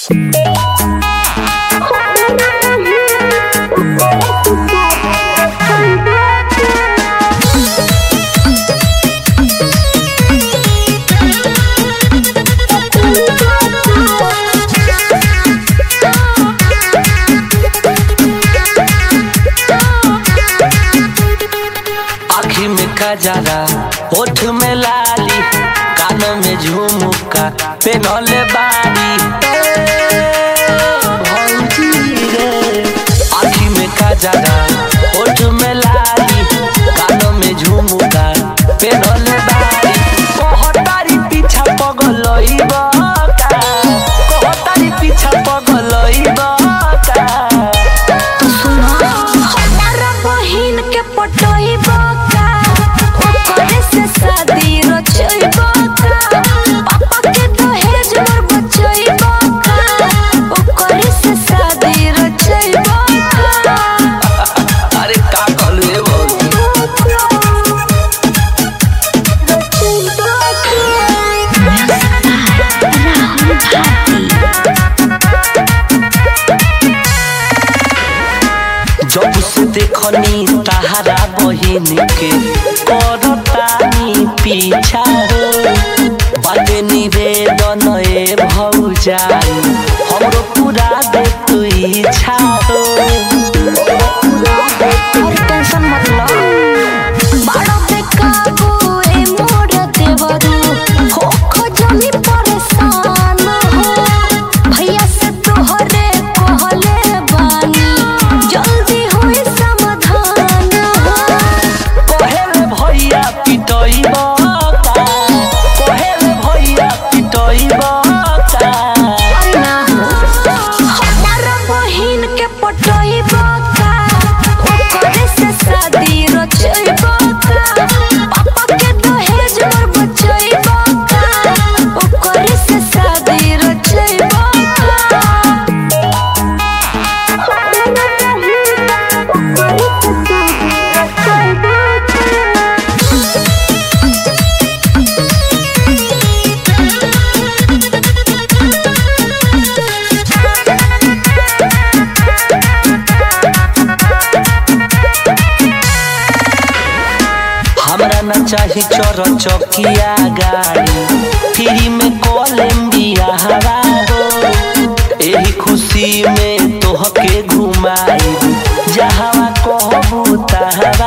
आँखी में कजरा होठ में लाली कान में झुमका पेनले बारी भौजी रे आँखी में कजरा होठ में लाली कान में झुमका पेनले बारी कहतारी पीछा पगलइबा का कहतारी पीछा पगलइबा का हमारा बहिन के पटोइबा का ओकरे से शादी रचइबा का पापा के दहेज मोर बचइबा का ओकरे से शादी रचइबा का अरे का कहलू रे भौजी जब से देखनी तहरा बहिन के करतानी पीछा हो बाटे निवेदन ए भौजाई हमरो पूरा दे तू इच्छा हो और टेंशन मत लो बाड़ो पे काबू ए मोर देवरू हो खजनी परेशान हो भैया से तोहरे कहले बानी जल्दी होई समाधान हो कहे रे भैया पिटई बता कहे रे भैया पिटई बता अरे ना हमारा बहिन के पटोई बका ओकरे से शादी रचई बका पापा के दहेज मोर बचई बका ओकरे से शादी रचई बका हमरा न चाही चोर चौकिया गाड़ी फ्री में कोलंबिया हवा हो एही खुशी में तोहके घुमाई जहवा कहबू तहवा